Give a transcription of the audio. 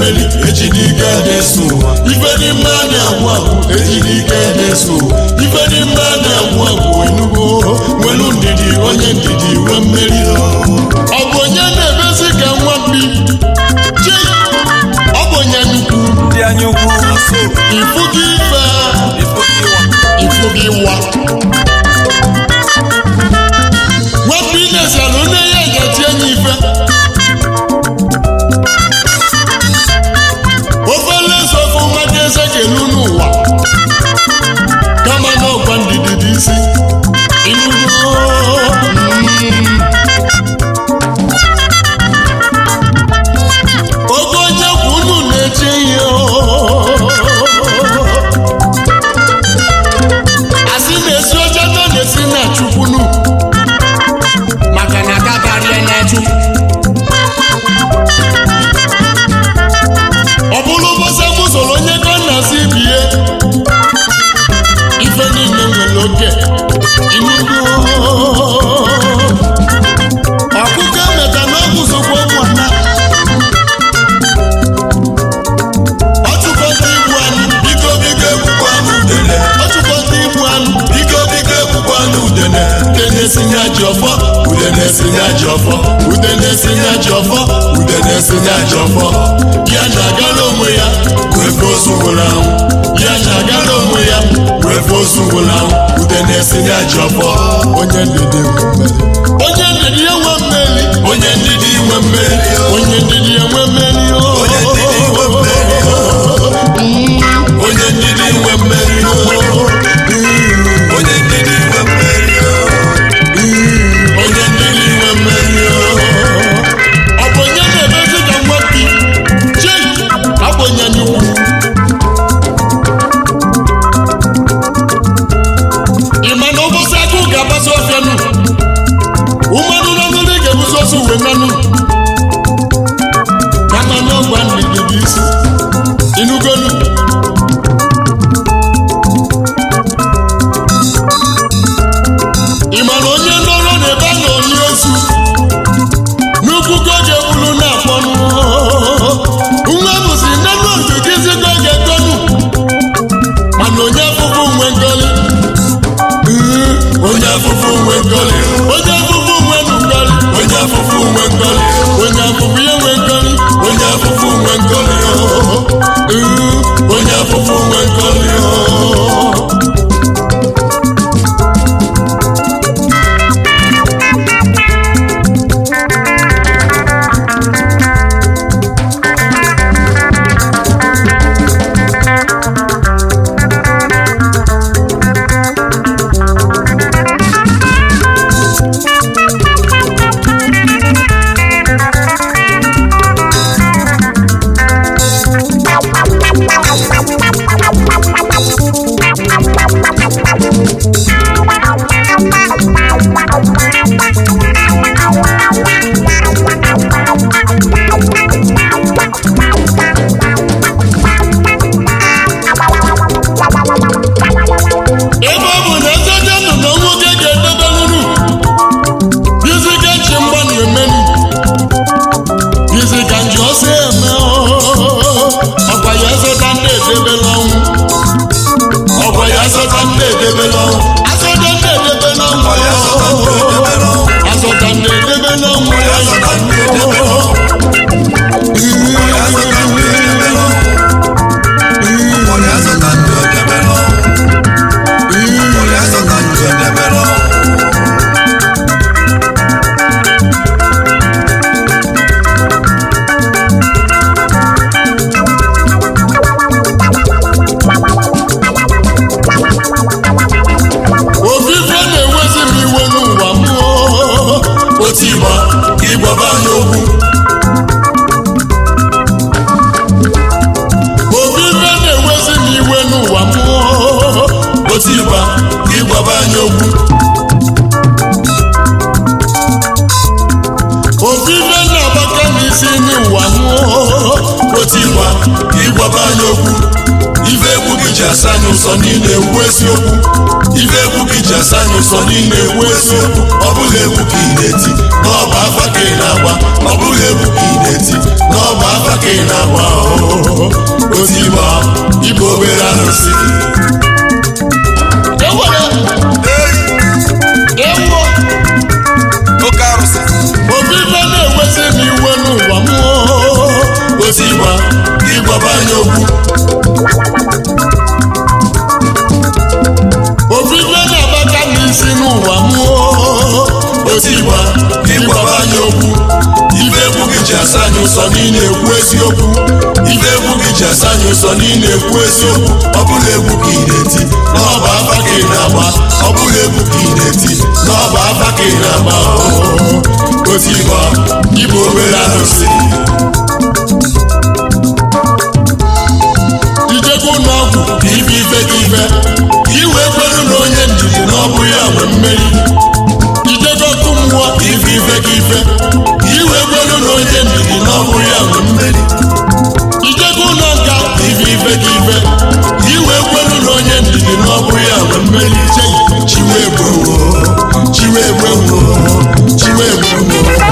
mmeri ejidike na-eso ụwa ife n'ime a na-agwụ agwụ ejidike na-eso ụwa ife n'ime a na-agwụ agwụ enugo nwelu ndidi onye ndidi nwe mmeri ọ bụ onye na-emezi ka nwa mbi chi ọ bụ onye nnukwu ndị anya ukwu ifu gị ife ifu gị wa nwapụ inesalụ nne ya ejetie nye ife ofe nleso ofe maka eze kelu n'ụwa kama na ọgwa ndidi dị isi inugo mm. oge onye kwu unu na-eche ihe asị na-esi oche nọ na-esi na chukwunu maka na aka karịa na chukwu ọ bụrụ ụbọchị m soro onye ka nna si bie ife niile nwere oke inugo ọkụkọ emeka na ọgwụ sokwa ụmụnna ọ chụkọta igbu anụ biko biko ekwukwa n'udele ọ chụkọta igbu anụ biko biko ekwukwa n'udele ude na-esinye ajị ọfọ ude na-esinye ajọ ọfọ ude na-esinye ajị ọfọ ude na-esinye ajọ ọfọ ya na-agala onwe ya wefe ozu nwụrụ anwụ ya na-agala onwe ya wefe ozu nwụrụ anwụ ude na-esinye ajọ ọfọ onye ndidi nwe mmeri onye ndidi ya nwe mmeri onye ndidi nwe mmeri o. onye ndidi ya nwe mmeri o. onye ndidi nwe mmeri o. onye ndidi nwe mmeri o. onye ndidi nwe mmeri o. onye ndidi nwe mmeri o. ọ bụ onye na-emezi ka nwa bi chi ọ bụ onye nnukwu ị ma na ụbọchị akụ ga-agbasa ọfịa nụ ụmanụ n'ọnụrụ ga-ebuso osu uwe nanụ kama na ọgwa ndidi bụ isi inugonu ị ma na onye nọrọ n'ebe a na-onye ozu n'ukwu ka ọ ga-ebulu na-akpọnụ nwa bụzi nnenu otu gịzi ka ọ ga-etonu mana onye afụfụ nwe ngoli onye afụfụ nwe ngọlị onye afụfụ nwe ngoli onye afụfụ nwe ngọlị onye afụfụ ya nwe ngoli onye afụfụ nwe ngọlị onye afụfụ nwe ngọlị ebe ọ bụ na ezeje nọ na nwoke ga-edebe nunu dizika nchi mgbanụ emenu dizika nji ọsọ eme ọkwa ya zọta ndị edebela ọnwụ ọkwa ya zọta ndị edebela ọnwụ azọta ndị edebela ọnwụ azọta ndị edebela ọnwụ ofufe na-ewezi m iwe n'ụwa mmụọ otu ịgba ịgbaba anya okwu ofufe na-ewezi m iwe n'ụwa mmụọ otu ịgba ịgbaba anya okwu ofufe na-agbaka m isi n'ụwa mmụọ otu ịgba ịgbaba anya okwu ife egwu gị ji asa anyị ụsọ niile ekwu eziokwu ife egwu gị ji asa anyị ụsọ niile ekwu eziokwu ọ bụghị egwu ka ị na-eti n'ọba afa ka ị na-agba ọ bụghị egwu ka ị na-eti n'ọba afa ka ị na-agba ọhụ otu igba igbo obere arụsị ewere ewo oke arụsị obi ife na-ewezi m iwe n'ụwa m otu igba ịgwaba anyị okwu obi ife na-agbaka n'isi n'ụwa m otu igba ịgwaba anyị okwu ife egwu gị ji asa anyị ụsọ niile ekwu eziokwu ife egwu gị ji asa anyị ụsọ niile ekwu eziokwu ọ bụla egwu ka ị na-eti n'ọba afa ka ị na-agba ọ bụla egwu ka ị na-eti n'ọba afa ka ị na-agba otu igba ịbụ obere arụsị ijego n'ọgwụ ife ife ka ife iwe kwelu na onye ndidi na ọ bụ ya nwe mmeri ijego ọkụ mmụọ ife ife ka ife iwe kwelu na onye ndidi na ọ bụ ya nwe mmeri ijego ụlọ nka ife ife ka ife iwe kwelu na onye ndidi na ọ bụ ya nwe mmeri Chei, chiwe egbewo chiwe egbewo chiwe egbewo